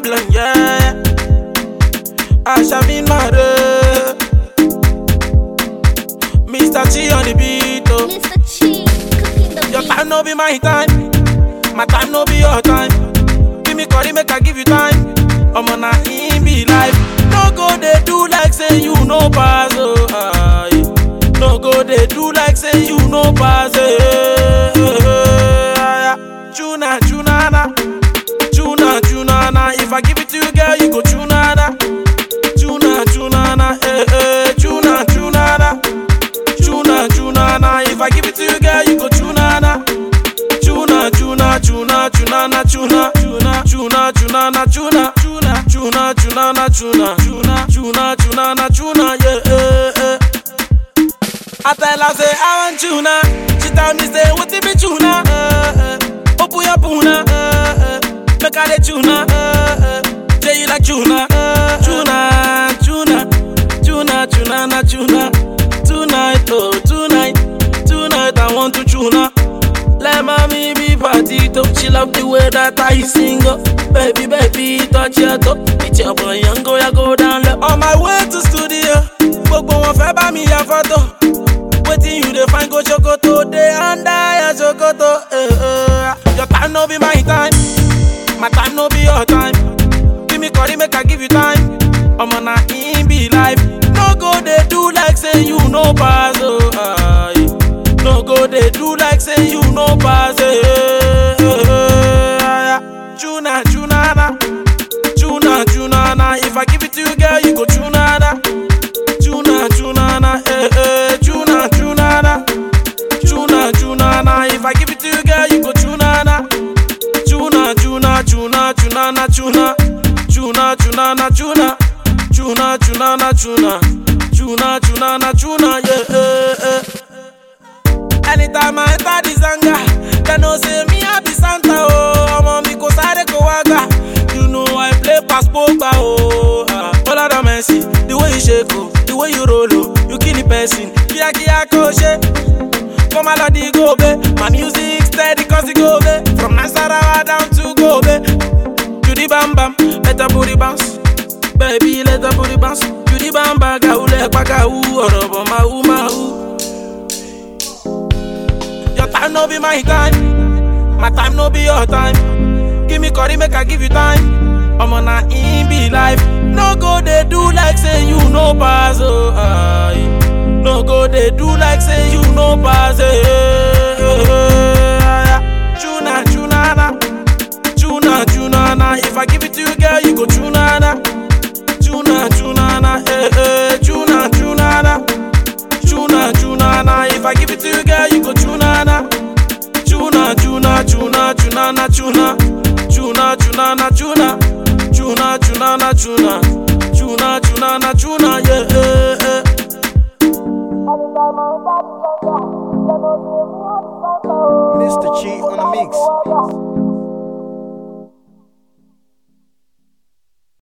Babylon, yeah. I shall be married. Mr. G on the beat, oh. Mr. Chi, cooking the Your beat. time no be my time. My time no be your time. Give me curry, make I give you time. I'm on a in be life. No go they do like say you no pass. Oh, aye. No go they do like say you no pass. Eh, eh, eh, aye. Chuna, chuna, na. Chuna, chuna, na. If I give it to you, girl, you go chuna, na. Chuna, chuna, na. Eh, eh. Chuna, chuna, na. Chuna, chuna, na. If I give it to you, girl, you go chuna, na. Chuna, chuna, chuna, chuna, na, chuna, chuna, chuna, chuna, na, chuna, chuna, chuna, chuna, na, chuna, chuna, chuna, chuna, na, chuna, yeah, eh, eh. I tell her say I want tuna. She tell me say what it be tuna. Uh, uh. Open your puna. Uh, uh. Make her the tuna. Uh, uh. Say you like tuna. Uh, tuna, tuna, tuna, tuna, na tuna. Tonight, oh tonight, tonight I want to tuna. Let mommy be party to. She love the way that I sing. oh. Baby, baby, touch your toe. It's your boy, young go, ya go down low. On my way to studio, gbogbo wọn fẹ́ bá mi ya fọ́tò. Wetin you dey find go Sokoto dey under your Sokoto. Eh, eh. Your time no be my time, my time no be your time. Give me curry make I give you time. Omo na in be life. No go dey do like say you no pass. Oh, aye. No go dey do like say you no pass. Eh, eh, eh, aye. Chuna chuna na, chuna chuna na. If I give it to you, girl, you go chuna na. Chuna chuna na, eh eh. Chuna chuna na, chuna chuna na. If I give it to you, girl, you go chuna na. Chuna chuna chuna chuna na chuna, chuna chuna na chuna, chuna chuna na chuna, chuna chuna na chuna, yeah. Eh, eh. Anytime I enter the zanga, they know say me I be Santa oh. Ọmọ mi kò sáré kò wá gbà. You know I play pass Pogba oh. Ah, All the Messi, the way you shake oh, the way you roll oh, you kill the person. Kíákíá kò ṣe. Come on, Lodi Gobe. My music steady cause it Gobe. From Nasarawa down to Gobe. To the bam bam, let the booty bounce. Baby, let the booty bounce. To the bam bam, gaule pakawu, orobo mahu mahu. Your time no be my time. My time no be your time. Give me curry, make I give you time. I'm on a in be life. No go they do like say you no pass. Oh, aye. No go they do like say you no pass. Eh, eh, eh, aye. Chuna, chuna, na. Chuna, chuna, na. If I give it to you, girl, you go chuna, na. Chuna, chuna, na. Eh, eh. Chuna, chuna, na. Chuna, chuna, na. If I give it to you, girl, you go chuna, na. Chuna, chuna, chuna, chuna, na, chuna. Chuna, chuna, na, chuna. Chuna, chuna, na, chuna. Chuna, chuna, na, chuna, yeah, eh, eh. Mr. Chi on the mix.